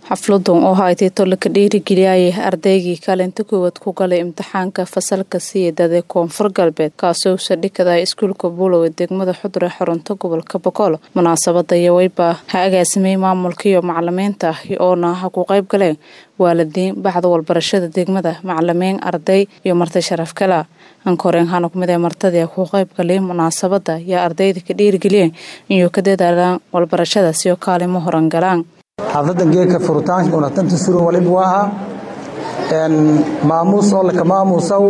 xafladan oo haytay tolaka dhiirigeliyayay ardaygii kaalinta koowaad ku galay imtixaanka fasalka siidade koonfur galbeed kaasoo sadhikada iskuulka buulow ee degmada xudure xarunta gobolka boqol munaasabada yaweyba ha agaasimay maamulka iyo macalimiinta oona ha ku qayb galeen waalidiin baxda walbarashada degmada macalimiin arday iyo marti sharaf kala ankoreen hana kumid ee martadii ku qayb galay munaasabada yaa ardayda ka dhiirigeliyeen inuu ka dadaalaan walbarashada siyo kaalimo horan galaan xafladan geedka furitaanka unatanta suran waliba waa ahaa maamuus oo laka maamuusaw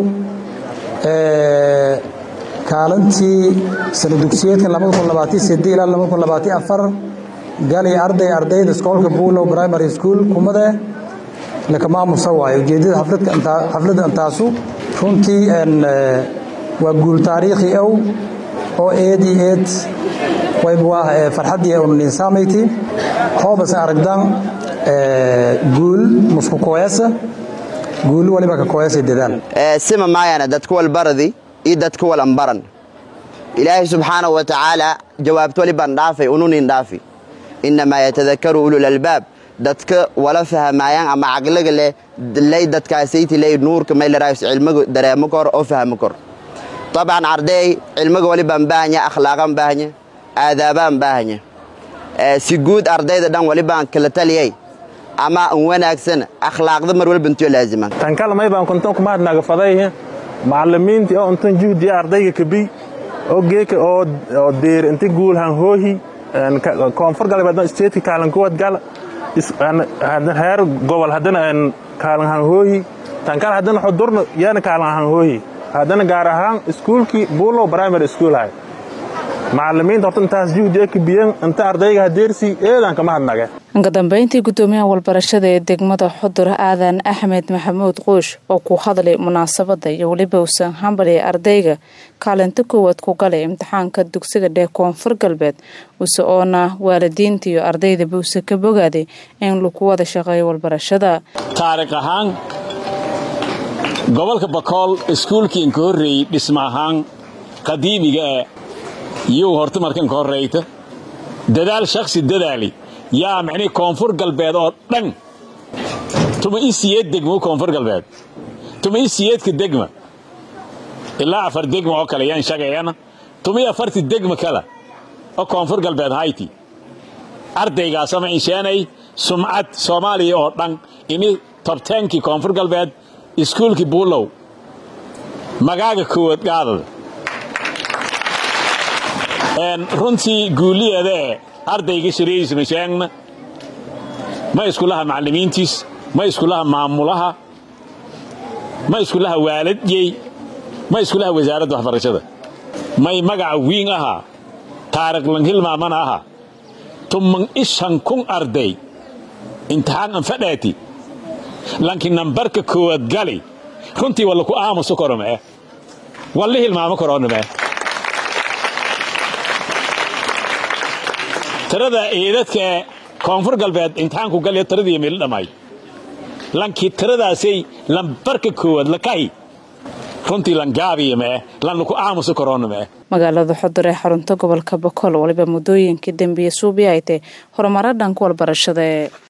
kaalintii sana dugsiyeedkan ilaa galay arday ardayda iskoolka buulow primary school kumade laka maamuusa waayo ujeedada xafladda intaasu runtii waa guul taariikhi ow oo eed iyo eed wayba waa farxaddii unninsaamayti hoobase aragdan guul musku kooyasa guul waliba ka kooyasa dadaal sima maayana dadka walbaradi iyo dadka walanbaran ilaahay subxaanahu wa tacaala jawaabto walibaan dhaafay ununin dhaafi innamaa yatadakaru ulul albaab dadka wala fahmaayaan ama caqliga leh lay dadkaasayti ley nuurka maylaraayus cilmiga dareemo kor oo fahmo kor طبعا arday cilmiga walibaan baahanya akhlaaqan baahanya aadaabaan baahanya si guud ardayda dhan walibaan kala taliyay ama an wanaagsan akhlaaqda mar walba intuu laaziman tankalmay baan kuntan kuma hadnaga faday macallimiintii oo intan juhdiya ardayga kabi oo geeka oo oo deer inta guul han hoohi koonfur galbeed isteedka kaalin kuwad gal heer gobol haddana kaalin han hoohi tankal haddana xudurna yana kaalin han hoohi haddana gaar ahaan iskuulkii buulow primary school hay macalimiinta horta intaas juhdi e kabiyeen inta ardayga hadeersi eedan kama hadnage ka dambeyntii guddoomiyaha walbarashada ee degmada xudur aadan axmed maxamuud quush oo ku hadlay munaasabada iyo weliba usan hambali ardayga kaalinta koowaad ku galay imtixaanka dugsiga dhee koonfur galbeed use oona waalidiinta iyo ardaydaba use ka bogaaday in lagu wada shaqeeyo walbarashada taariikh ahaan gobolka bakool iskuulkiin ka horreeyey dhisma ahaan qadiimiga ee yuu horta markan ka horrayta dadaal shakhsi dadaali yaa micnii koonfur galbeed oo dhan tuma i siyeed degma koonfur galbeed tuma i siyeedka degma ilaa afar degma oo kale yaan shagayana tuma i afarti degma kale oo koonfur galbeed hayti ardaygaasama insheenay sumcad soomaaliya oo dhan ini tobteenkii koonfur galbeed iskuulkii buulow magaaga koowaad gaadada runtii guuliyeeda ee ardayga shariiisna sheegna ma iskulaha macallimiintiis ma iskulaha maamulaha ma iskulaha waaladiyey ma iskulaha wasaaradda waxbarashada may magaca wiin ahaa taariikh langhilmaamana ahaa tumman ishan kun arday imtixaan an fadhaati lanki nambarka koowaad gali runtii walla ku aamuso koromee walla hilmaamo koronamee tirada eedadka koonfur galbeed imtixaanku galya tiradii meel dhammaay lankii tiradaasay lambarka koowaad lakahi runtii langaabiya mee lanna ku aamuso korona mee magaalada xudur ee xarunta gobolka boqol waliba muddooyinkii dambiye suubi ay tahay horumaro dhanka walbarashada